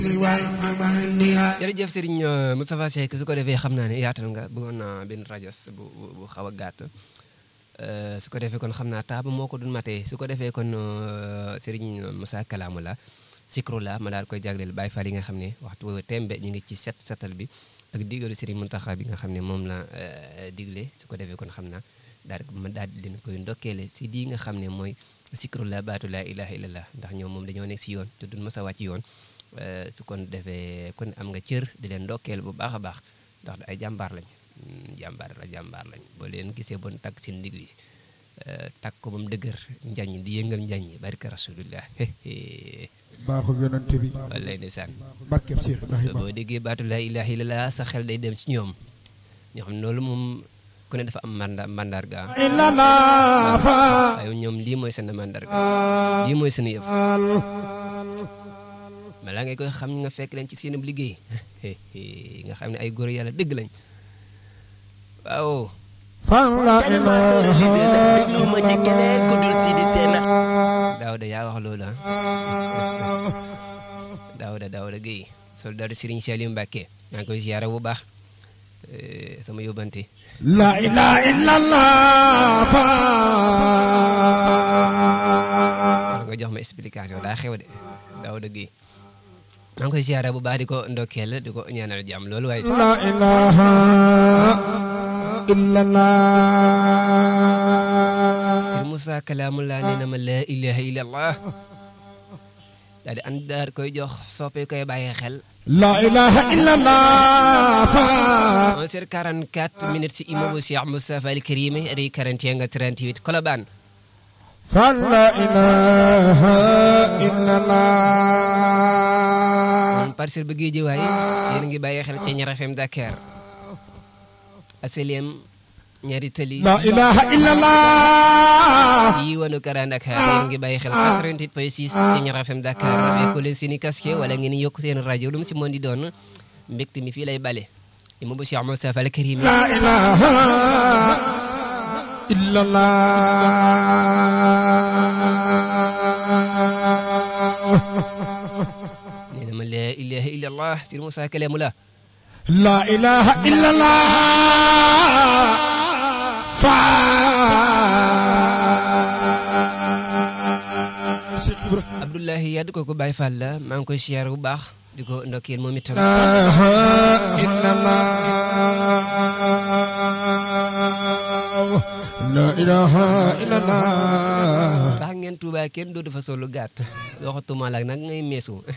jërëjëf Serigne Moustapha Seck su ko defee xam naa ne yaatal nga bëggoon naa benn rajas bu bu xaw a gàtt su ko defee kon xam naa taaba moo ko dun matee su ko defee kon Serigne Moussa Kalaamu la sikru la ma daal koy jagleel Baye Fall yi nga xam ne waxtu tembe ñu ngi ci set setal bi ak digalu Serigne Mountakha bi nga xam ne moom la digle su ko defee kon xam naa daal ma daal di leen koy ndokkeele si lii nga xam ne mooy sikru la baatu laa ilaha illallah ndax ñoom moom dañoo nekk si yoon te duñ mës a wàcc yoon su kon defee kon am nga cër di leen ndokkeel bu baax a baax ndax ay jàmbaar lañ jàmbaar la jàmbaar lañ boo leen gisee bon takk seen ndigli takk ko ba mu dëgër njañ di yëngal njañ barka rasulullah baaxu yonante bi wallaay ndeysaan barkeb Cheikh Ibrahima boo déggee baatu laa ilaha illallah sa xel day dem ci ñoom ñoo xam ne loolu moom ku ne dafa am manda mandarga waaye ñoom lii mooy seen mandarga lii mooy seen yëf balaa ngay koy xam nga fekk leen ci seen liggéey nga xam ne ay góor yàlla dëgg lañ waaw daawda yaa wax loolu ah daawda daawda Guèye soldaar Serigne Saliou Mbacké maa ngi koy ziyaara bu baax sama yóbbante la ilaha illallah nga jox ma explication daa xew de daawda Guèye maa ngi koy ziyaara bu baax di ko ndokkeel di ko ñaanal jàmm loolu waaye la ilaha illallah Sëriñ Moussa Kalaamullah nee na ma la ilaha illallah daal di ànd daal koy jox soppe koy bàyyi xel la ilaha illallah 11h44 minutes si imamu Cheikh Moustapha Al Karim ri 41 nga 38 Colobane fa la ilaha illallah man parcelle ba géej waaye yéen a ngi bàyyi xel ci Ñaar FM Dakar aseliem ñaari tali la ilaha illallah yi wanu Kara Dakar yéen a ngi bàyyi xel 88 point 6 ci Ñaar FM Dakar avec leen seeni casque wala ngeen yokk seen rajo lu mu si mën di doon mbégte mi fii lay bale imamu Cheikh Moustapha Al Karim la ilaha illallah nee na ma la ilaha illallah Sëriñ Moussa Kalaamullah la ilaha illallah fa Abdoulahi Yad kooku Baye Fall la maa ngi koy siyaar bu baax di ko ndokkeel moom itam la ilaha illallah tax ngeen Tuubaa kenn doo dafa solu gàtt waxatuma la nag ngay meesu